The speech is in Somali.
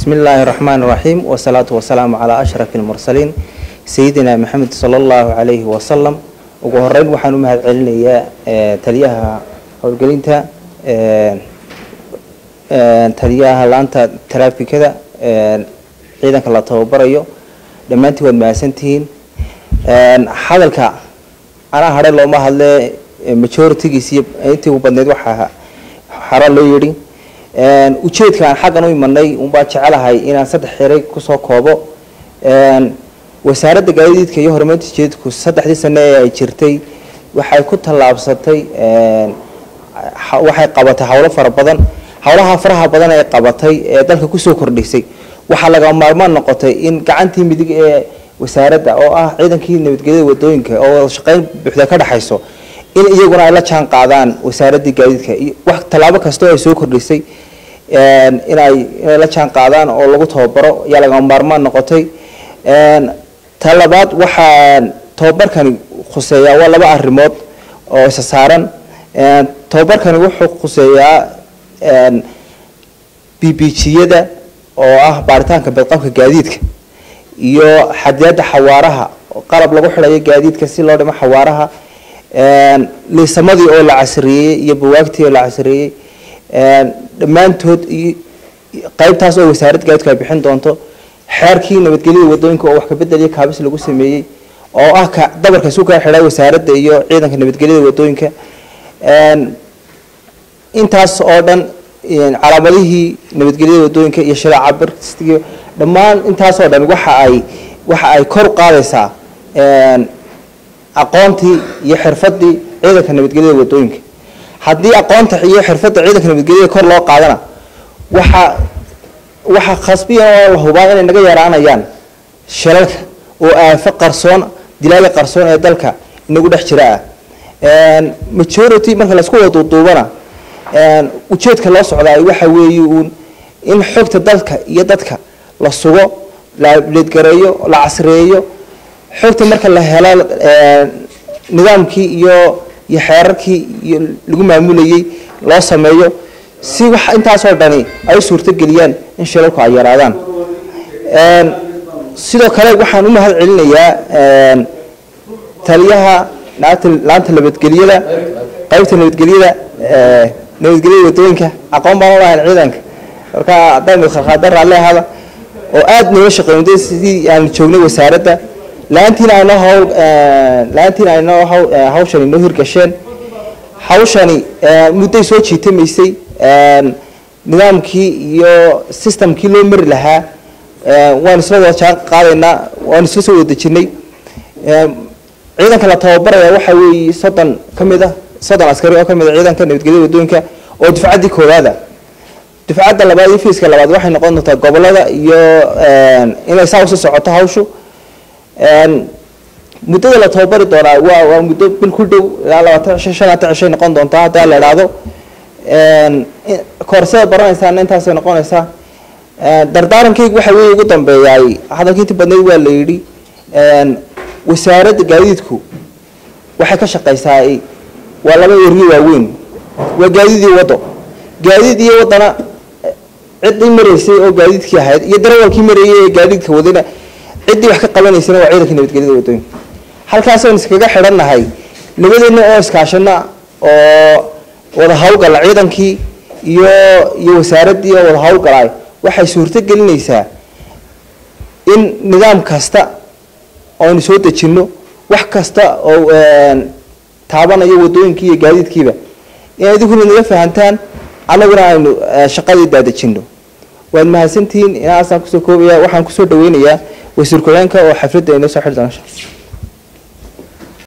bismi illaahi الرحمن الرحيم والصلاة والسلام على أشرف المرسلين سيدنا محمد صلى الله عليه وسلم ugu horeyn waxaan u mahad celinayaa taliyaha howlgelinta taliyaha laanta taraafikada ciidanka la tababarayo dhammaantiin waad mahadsantihiin hadalka anaa hadhe looma hadle majoritigiis iyo intii u badneyd waxaa hara loo yidhi ujeedka aan xaggan u imanay unbaa jecelahay inaan saddex xeray kusoo koobo wasaaradda gaadiidka iyo horumarinta jeedku saddexdii sane ee ay jirtay waxay ku tallaabsatay waxay qabatay howlo fara badan howlaha faraha badan ee qabatay ee dalka kusoo kordhisay waxaa laga maarmaan noqotay in gacantii midig ee wasaaradda oo ah ciidankii nabadgelyada wadooyinka oo wada shaqeyn buuxda ka dhexayso in iyaguna ay la jaan qaadaan wasaaraddii gaadiidka wax tallaabo kasta oo ay soo kordhisay inay inay la jaan qaadaan oo lagu tababaro ayaa laga maarmaan noqotay ta labaad waxaa tababarkani khuseeyaa waa laba arrimood oo isa saaran tababarkani wuxuu khuseeyaa b b g-yada oo ah baaritaanka badqabka gaadiidka iyo xadiyadda xawaaraha qalab lagu xidhayo gaadiidka si loo dhimo xawaaraha liisamadii oo la casriyeeyey iyo bawaagtii oo la casriyeeyey dhammaantood qaybtaas oo wasaaradda gaadiidku ay bixin doonto xeerkii nabadgelyada wadooyinka oo wax kabedeliya kaabis lagu sameeyey oo ah ka dabarka isu kaa xidha wasaaradda iyo ciidanka nabadgelyada wadooyinka intaas oo dhan calaamadihii nabadgelyada wadooyinka iyo shariica barkistiga dhammaan intaas oo dhan waxa ay waxa ay kor u qaadaysaa aqoontii iyo xirfadii ciidanka nabadgelyada wadooyinka haddii aqoonta iyo xirfadda ciidanka nabadgelyada kor loo qaadana waxa waxaa khasbiyan oo la hubaa inay naga yaraanayaan shilalka oo aafo qarsoon dilaaga qarsoon ee dalka inagu dhex jira ah majority marka laisku wada duuduubana ujeedka loo socdaa waxa weeye uun in xogta dalka iyo dadka la sugo la ableedgareeyo la casreeyo xogta marka la helo nidaamkii iyo iyo xeerarkii iyo lagu maamulayay loo sameeyo si wax intaasoo dhani ay suurtogeliyaan in shilalku ay yaraadaan sidoo kale waxaan u mahad celinayaa taliyaha laanta nabadgelyada qaybta nabadgelyada nabadgelyada wadooyinka aqoon baan ulahayn ciidanka marka haddaan khalkhaada raalli ahada oo aada noola shaqeynday sidii aan joognay wasaaradda la-aantiina aynoo hawl la-aantiina aynoo hawshani noo hirgasheen hawshani mudday soo jiitamaysay nidaamkii iyo systemkii loo mari lahaa waan isla wada jaan qaadaynaa waan isla soo wada dejinay ciidanka la tababaraya waxa weeye soddon ka mid ah soddon askari oo ka mid a ciidanka nabadgelyada wadooyinka oo dufcaddii koowaada dufcadda labaad iyo fiiska labaad waxay noqon doontaa gobolada iyo inay saa usii socoto hawshu muddada la tababari doonaa waa waa muddo bil ku dhow ilaa labaatan cisho shan labaatan cishay noqon doontaa haddaa la idhaahdo koorsada baranaysaana intaasay noqonaysaa dardaarankaygu waxa weeye ugu dambeeyaay hadalka intii badneyd waa la yidhi wasaaradda gaadiidku waxay ka shaqaysaa waa laba eryo waaweyn waa gaadiid iyo waddo gaadiid iyo waddana ciddii maraysay oo gaadiidkii ahayd iyo darawalkii marayay ee gaadiidka wadana ciddii wax ka qabanaysana waa ciidanka nabadgelyada wadooyinka halkaasaynu iskaga xidhannahay labadeena oo iskaashana oo wada hawlgala ciidankii iyo iyo wasaaraddii oo wada hawlgalay waxay suurto gelinaysaa in nidaam kasta oonu soo dejinno wax kasta oo taabanayo wadooyinkii iyo gaadiidkiiba in idinkuna naga fahantaan annaguna aynu shaqadii daadejinno waad mahadsantihiin inaasaan kusoo koobaya waxaan kusoo dhaweynayaa wasiir ku-xigeenka oo xafladda inoo soo xidhi doona